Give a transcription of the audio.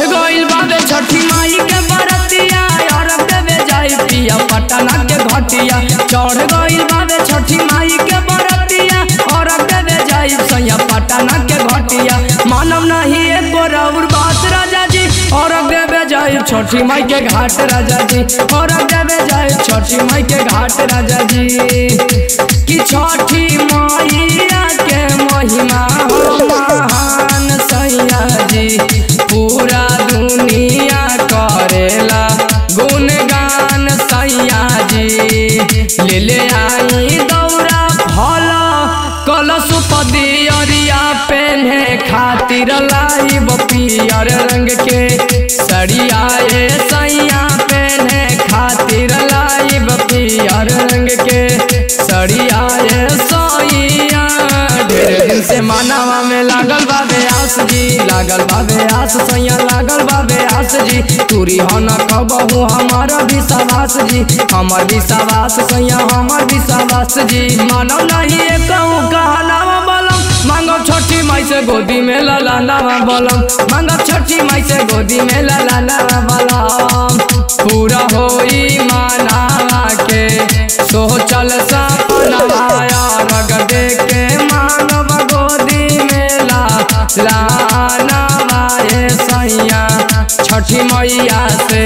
गइल बाबे छठी माई के बरतिया अरब देवे जाई पिया पटना के घटिया चढ़ गइल बाबे छठी माई के बरतिया अरब देवे जाई सैया पटना के घटिया मानव नहीं एक और बात राजा जी अरब देवे जाई छठी माई के घाट राजा जी अरब देवे जाई छठी माई के घाट राजा जी कि छठी मैया के महिमा हो महान सैया जी पूरा दुनिया करेला गुणगान सैया जी ले ले आई दौरा फल कलश पदियरिया पेन्हे खातिर लाइब पियर रंग के सड़िया ए सैया पेन्हे खातिर लाइब पियर रंग के सड़िया ए सैया ढेर दिन से मानवा में लागल बाबे आस जी लागल बाबे आस सैया लागल बाबे आस जी तूरी हो न कबहू हमार विश्वास जी हमर विश्वास सैया हमर विश्वास जी मानव नहीं कहूँ कहनावा बोलम मांगो छोटी माई से गोदी में लला नावा बोलम मांगो छोटी माई से गोदी में लला नावा बोलम पूरा होई मानावा के सोचल सपनवा रग दे के मानव गोदी में ला लानवा ए सैया छठी मैया से